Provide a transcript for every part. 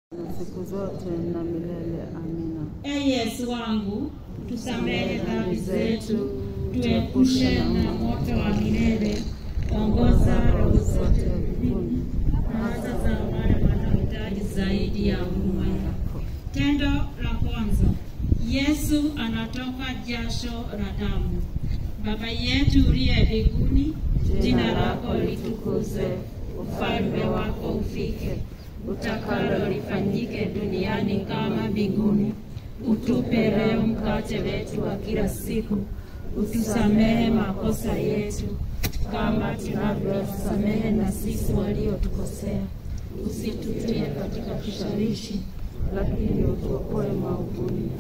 siku zote na milele. Amina. E Yesu wangu, tusamehe dhambi zetu, zetu, tuepushe na moto wa milele, ongoza roho zote mbinguni, hasa za wale wanaohitaji zaidi ya huruma yako. Tendo la kwanza, Yesu anatoka jasho la damu. Baba yetu uliye mbinguni, jina lako litukuzwe, ufalme wako ufike, utakalo lifanyike duniani kama mbinguni. Utupe leo mkate wetu wa kila siku, utusamehe makosa yetu kama tunavyosamehe na sisi waliotukosea, usitutie katika kishawishi, lakini utuokoe maovuni.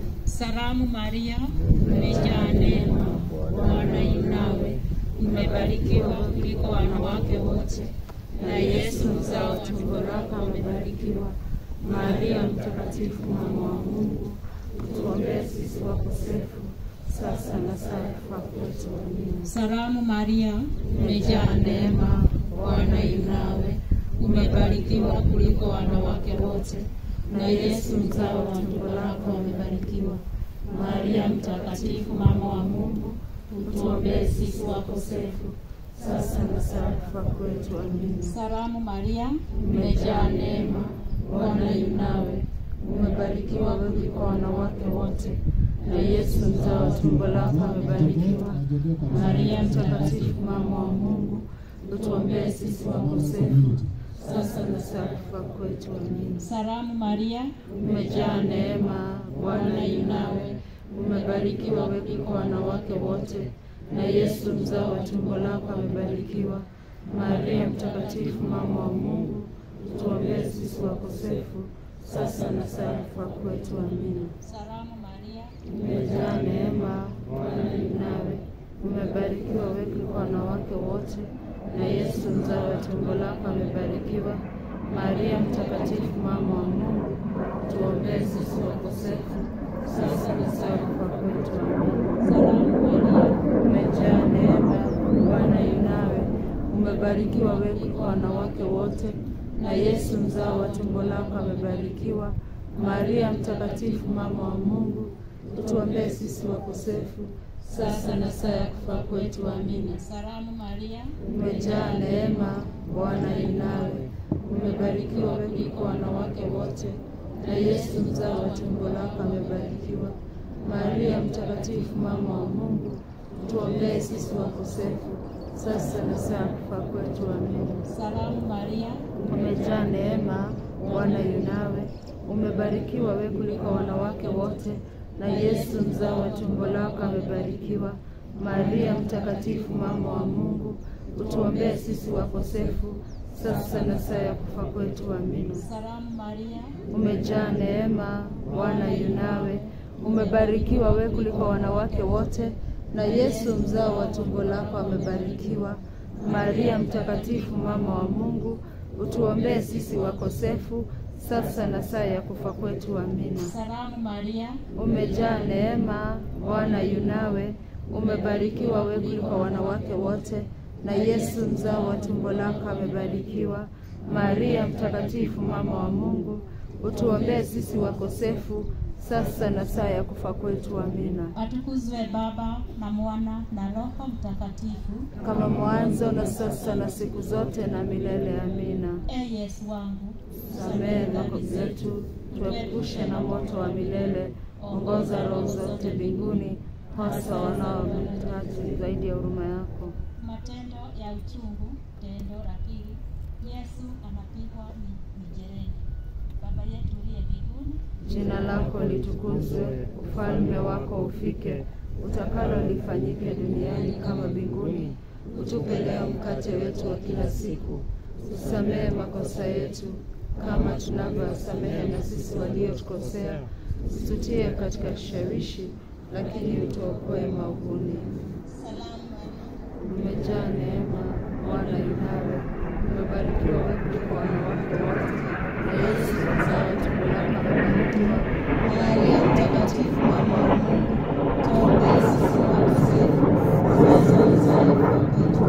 Salamu Maria, umejaa neema, Bwana yu nawe, umebarikiwa kuliko wanawake wote, na Yesu mzao wa tumbo lako amebarikiwa. Maria Mtakatifu, mama wa Mungu, utuombee sisi wakosefu, sasa na saa ya kufa kwetu. Amina. Salamu Maria, umejaa neema, Bwana yu nawe, umebarikiwa kuliko wanawake wote, na Yesu mzao wa tumbo lako amebarikiwa. Maria Mtakatifu, mama wa Mungu, utuombee sisi wakosefu, Sasa na saa ya kufa kwetu. Amina. Salamu Maria, umejaa neema, Bwana yu nawe, Umebarikiwa wewe kuliko wanawake wote, na Yesu mzao wa tumbo lako amebarikiwa. Maria Mtakatifu, mama wa Mungu, utuombee sisi wakosefu, sasa na saa ya kufa kwetu. Amina. Salamu Maria, Umejaa neema, Bwana yu nawe, umebarikiwa wewe kuliko wanawake wote, na Yesu mzao wa tumbo lako amebarikiwa. Maria Mtakatifu, mama wa Mungu, utuombee sisi wakosefu, sasa na saa ya kufa kwetu. Amina. Salamu Maria, Umejaa neema, Bwana yu nawe, umebarikiwa wewe kuliko wanawake wote, na Yesu mzao wa tumbo lako amebarikiwa. Maria Mtakatifu, mama wa Mungu, tuombee sisi wakosefu, sasa na saa ya kufa kwetu. Amina. Salamu Maria, Umejaa neema, Bwana yu nawe, umebarikiwa wewe kuliko wanawake wote, na Yesu mzao wa tumbo lako amebarikiwa. Maria Mtakatifu, mama wa Mungu, utuombee sisi wakosefu, sasa na saa ya kufa kwetu. Amina. Salamu Maria, Umejaa neema, Bwana yu nawe, umebarikiwa wewe kuliko wanawake wote, na Yesu mzao wa tumbo lako amebarikiwa. Maria Mtakatifu, mama wa Mungu, tuombee sisi wakosefu, sasa na saa ya kufa kwetu. Amina. Salamu Maria, Umejaa neema, Bwana yu nawe, umebarikiwa wewe kuliko wanawake wote, na Yesu mzao wa tumbo lako amebarikiwa. Maria Mtakatifu, mama wa Mungu, utuombee sisi wakosefu, sasa na saa ya kufa kwetu. Amina. Salamu Maria, Umejaa neema, Bwana yu nawe, umebarikiwa wewe kuliko wanawake wote, na Yesu mzao wa tumbo lako amebarikiwa. Maria Mtakatifu, mama wa Mungu, utuombee sisi wakosefu, sasa na saa ya kufa kwetu. Amina. Salamu Maria, Umejaa neema, Bwana yu nawe, umebarikiwa wewe kuliko wanawake wote, na Yesu mzao wa tumbo lako amebarikiwa. Maria Mtakatifu, mama wa Mungu, utuombee sisi wakosefu, sasa na saa ya kufa kwetu. Amina. atukuzwe Baba na Mwana na Roho Mtakatifu. Kama mwanzo na sasa na siku zote na milele. Amina. E Yesu wangu, Samehe dhambi zetu, tuepushe na moto wa milele, ongoza roho zote mbinguni, hasa wanaohitaji zaidi ya huruma yako. matendo ya uchungu. Tendo la pili, Yesu anapigwa mi- mijeledi. Baba yetu uliye mbinguni, Jina lako litukuzwe, ufalme wako ufike, utakalo lifanyike duniani kama mbinguni. Utupe leo mkate wetu wa kila siku, usamehe makosa yetu kama tunavyowasamehe na sisi waliotukosea, usitutie katika kishawishi, lakini utuokoe maovuni. salamu Maria, Umejaa neema, Bwana yu nawe, umebarikiwa wewe kuliko wanawake wote, na Yesu mzao wa tumbo lako amebarikiwa. Maria Mtakatifu, mama wa Mungu, tuombee sisi wakosefu, sasa na saa ya kufa kwetu.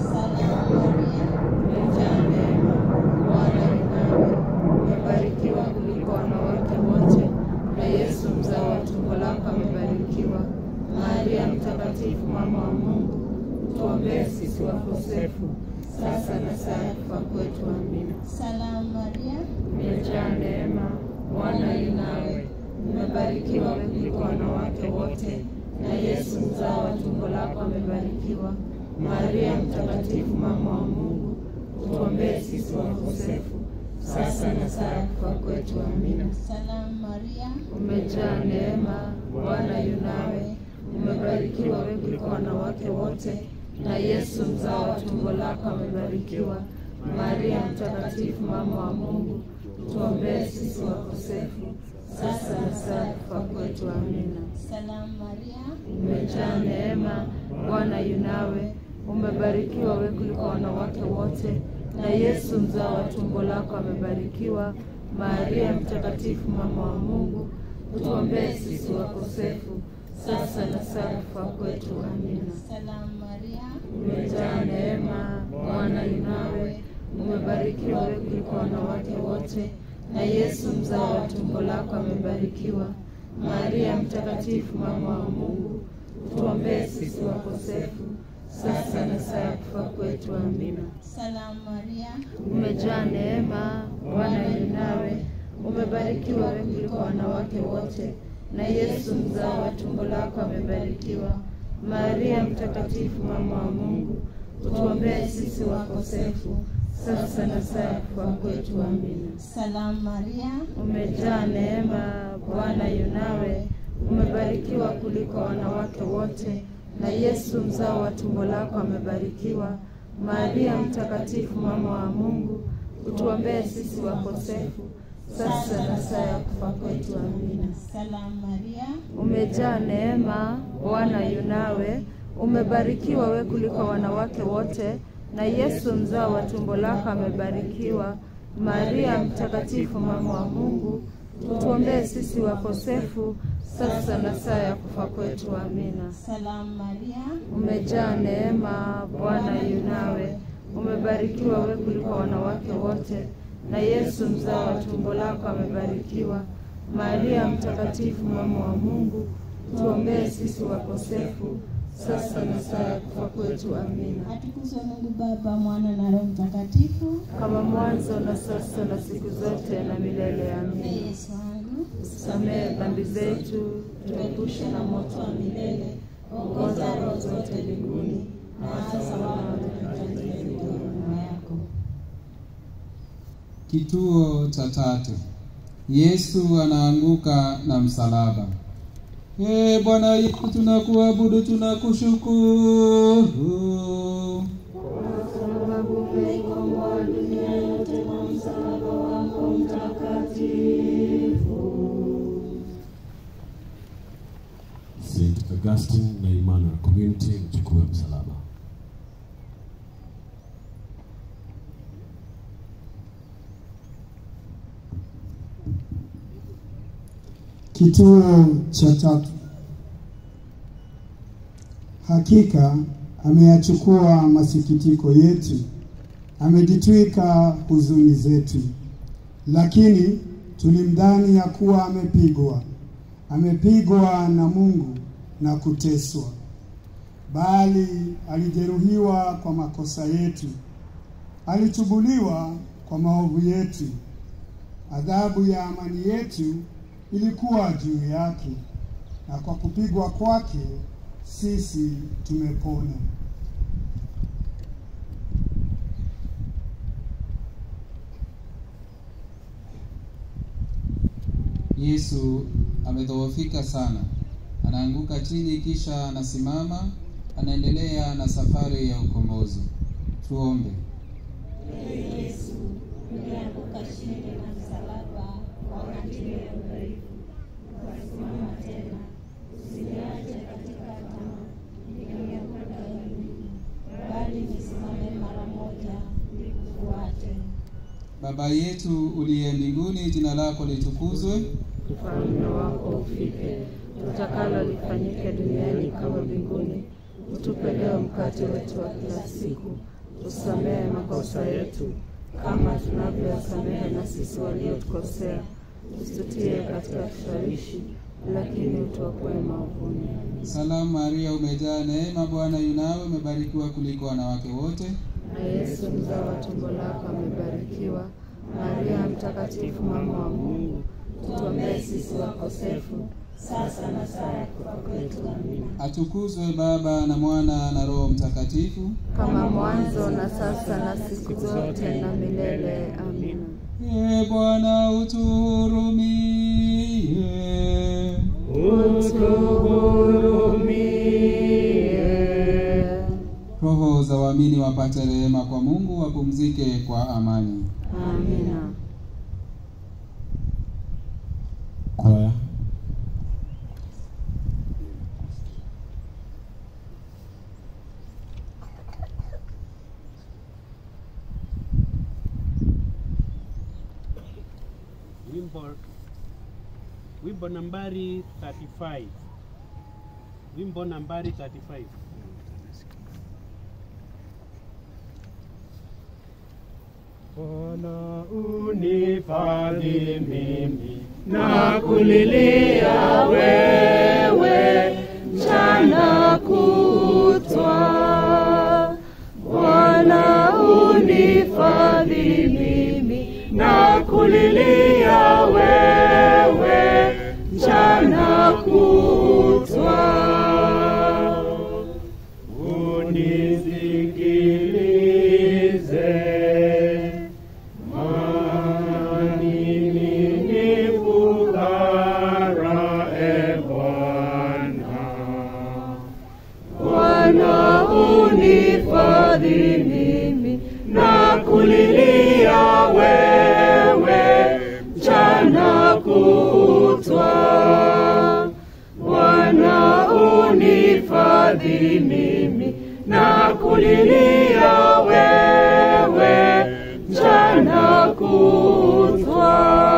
salamu Maria, Umejaa neema, Bwana yu nawe, umebarikiwa Maria Mtakatifu, mama wa Mungu, tuombee sisi wakosefu, sasa na saa ya kufa kwetu. Amina. Salamu Maria, Umejaa neema, Bwana yu nawe, umebarikiwa wewe kuliko wanawake wote, na Yesu mzao wa tumbo lako amebarikiwa. Maria Mtakatifu, mama wa Mungu, tuombee sisi wakosefu, sasa na saa ya kufa kwetu. Amina. salamu Maria, Umejaa neema, Bwana yu nawe, umebarikiwa wewe kuliko wanawake wote, na Yesu mzao wa tumbo lako amebarikiwa. Maria Mtakatifu, mama wa Mungu, tuombee sisi wakosefu, sasa na saa ya kufa kwetu. Amina. salamu Maria, Umejaa neema, Bwana yu nawe, umebarikiwa wewe kuliko wanawake wote, na Yesu mzao wa tumbo lako amebarikiwa. Maria Mtakatifu, mama wa Mungu, utuombee sisi wakosefu, sasa na saa ya kufa kwetu. Amina. salamu Maria, Umejaa neema, Bwana yu nawe, umebarikiwa wewe kuliko wanawake wote, na Yesu mzao wa tumbo lako amebarikiwa. Maria Mtakatifu, mama wa Mungu, tuombee sisi wakosefu, sasa na saa ya kufa kwetu. Amina. salamu Maria, Umejaa neema, Bwana yu nawe, umebarikiwa wewe kuliko wanawake wote, na Yesu mzao wa tumbo lako amebarikiwa. Maria Mtakatifu, mama wa Mungu, utuombee sisi wakosefu, sasa na saa ya kufa kwetu. Amina. salamu Maria, Umejaa neema, Bwana yu nawe, umebarikiwa kuliko wanawake wote, na Yesu mzao wa tumbo lako amebarikiwa. Maria Mtakatifu, mama wa Mungu, utuombee sisi wakosefu, sasa na saa ya kufa kwetu. Amina. salamu Maria, Umejaa neema, Bwana yu nawe, umebarikiwa we kuliko wanawake wote, na Yesu mzao wa tumbo lako amebarikiwa. Maria Mtakatifu, mama wa Mungu, utuombee sisi wakosefu, sasa na saa ya kufa kwetu. Amina. salamu Maria, Umejaa neema, Bwana yu nawe, umebarikiwa we kuliko wanawake wote, na Yesu mzao wa tumbo lako amebarikiwa. Maria Mtakatifu, mama wa Mungu, tuombee sisi wakosefu, sasa na saa ya kufa kwetu. Amina. atukuzwe Mungu Baba, Mwana na Roho Mtakatifu. Kama mwanzo na sasa na siku zote na milele. Ee Amina. Yesu wangu, Samehe dhambi zetu, tuepushe na moto wa milele, ongoza roho zote mbinguni, na hasa wale wanaohitaji huruma yako. Kituo cha tatu. Yesu anaanguka na msalaba. Ee Bwana Yesu, tunakuabudu, tunakushukuru. Kwa sababu umeikomboa dunia yote kwa msalaba wako mtakatifu. St. Augustine na Emmanuel Community mchukue msalaba. Kituo cha tatu. Hakika ameyachukua masikitiko yetu, amejitwika huzuni zetu, lakini tulimdhani ya kuwa amepigwa, amepigwa na Mungu na kuteswa, bali alijeruhiwa kwa makosa yetu, alichubuliwa kwa maovu yetu. Adhabu ya amani yetu ilikuwa juu yake, na kwa kupigwa kwake sisi tumepona. Yesu amedhoofika sana, anaanguka chini, kisha anasimama, anaendelea na safari ya ukombozi. Tuombe. Yesu ulianguka chini na msalaba wakati ule udhaifu, ukasimama tena. Usiniache katika tamaa, nilianguka dhambini, bali nisimame mara moja nikufuate. Baba yetu uliye mbinguni, jina lako litukuzwe, Ufalme wako ufike, utakalo lifanyike duniani kama mbinguni. Utupe leo mkate wetu wa kila siku, usamehe makosa yetu kama tunavyowasamehe na sisi waliotukosea, usitutie katika kishawishi, lakini utuokoe maovuni. Salamu Maria, umejaa neema, Bwana yu nawe, umebarikiwa kuliko wanawake wote, Na Yesu mzao wa tumbo lako amebarikiwa. Maria Mtakatifu, mama wa Mungu, tuombee sisi wakosefu, sasa na saa ya kufa kwetu. Amina. atukuzwe Baba na Mwana na Roho Mtakatifu. Kama mwanzo na sasa na siku zote na milele. Amina. Ee Bwana utuhurumie. Utuhurumie. Roho za waamini wapate rehema kwa Mungu, wapumzike kwa amani. Amina. Kwaya. wimbo wimbo nambari 35 wimbo nambari 35 Bwana unifadhi mimi na kulilia wewe mchana kutwa. Bwana unifadhi mimi na kulilia wewe mchana kutwa. unisikilize maana mimi ni fukara e Bwana Bwana unifadhi mimi na kulilia wewe mchana kutwa. Bwana unifadhi mimi na kulilia wewe mchana kutwa.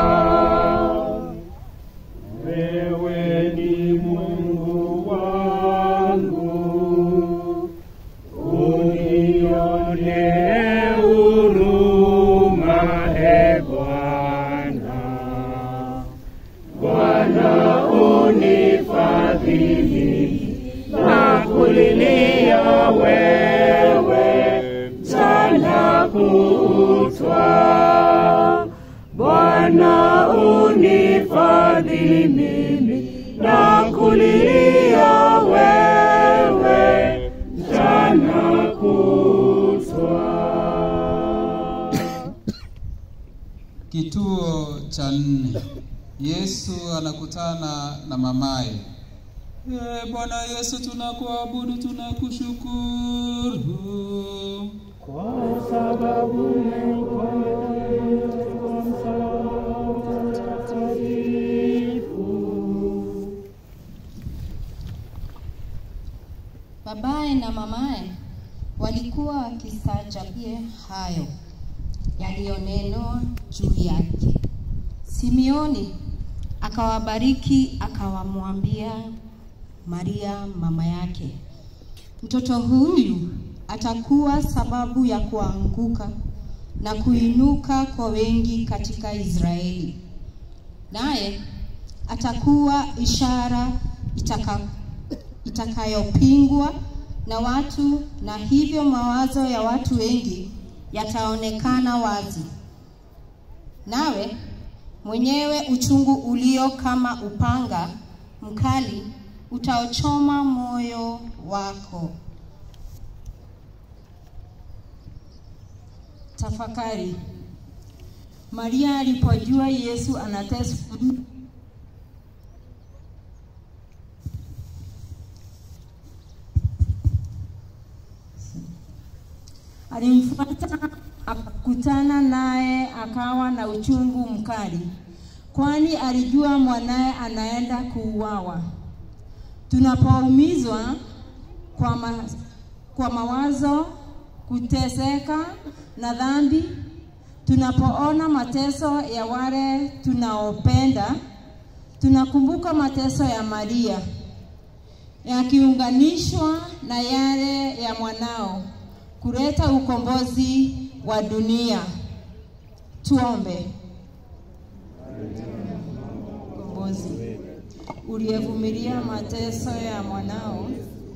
wewe ni Mungu wangu unionee huruma e Bwana Bwana unifadhili na kulilia wewe mchana kutwa Bwana unifadhi mimi na kulilia wewe mchana kutwa. Kituo cha nne. Yesu anakutana na mamaye. Ee Bwana Yesu, tunakuabudu, tunakushukuru. Babaye na mamaye walikuwa wakistaajabia hayo yaliyonenwa juu yake. Simeoni akawabariki akawamwambia Maria mama yake, mtoto huyu atakuwa sababu ya kuanguka na kuinuka kwa wengi katika Israeli, naye atakuwa ishara itaka, itakayopingwa na watu, na hivyo mawazo ya watu wengi yataonekana wazi. Nawe mwenyewe uchungu ulio kama upanga mkali utaochoma moyo wako. Tafakari. Maria alipojua Yesu anateswa alimfuata akakutana naye, akawa na uchungu mkali, kwani alijua mwanaye anaenda kuuawa. Tunapoumizwa kwa, ma, kwa mawazo, kuteseka na dhambi, tunapoona mateso ya wale tunaopenda, tunakumbuka mateso ya Maria yakiunganishwa na yale ya mwanao kuleta ukombozi wa dunia. Tuombe. Ukombozi. uliyevumilia mateso ya mwanao,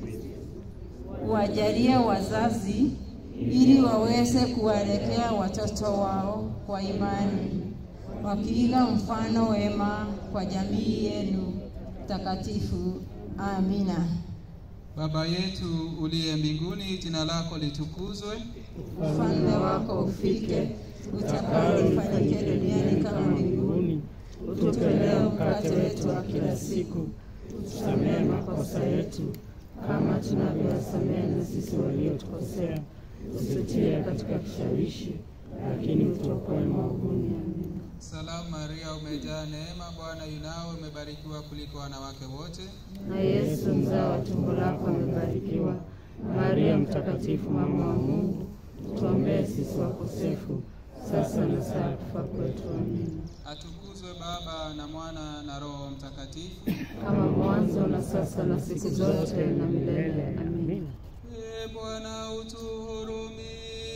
wajalie wazazi ili waweze kuwaelekea watoto wao kwa imani, wakiiga mfano wema kwa jamii yenu takatifu. Amina. Baba yetu uliye mbinguni, jina lako litukuzwe, Ufalme wako ufike, utakalo lifanyike duniani kama mbinguni. Utupe leo mkate wetu wa kila siku, utusamehe makosa yetu kama tunavyowasamehe na sisi waliotukosea, usitie katika kishawishi, lakini utuokoe maovuni. Amina. Salamu Maria, umejaa neema, Bwana yunawe, umebarikiwa kuliko wanawake wote, na Yesu mzao wa tumbo lako amebarikiwa. Maria Mtakatifu, mama wa Mungu, tuombee sisi wakosefu, sasa na saa ya kufa kwetu. Amina. atukuzwe Baba na Mwana na Roho Mtakatifu. Kama mwanzo na sasa na siku zote na milele. Amina. E Bwana utuhurumie.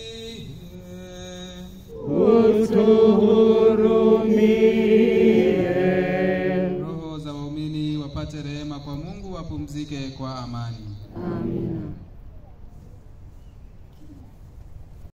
Utuhurumie. Roho za waumini wapate rehema kwa Mungu, wapumzike kwa amani. Amina.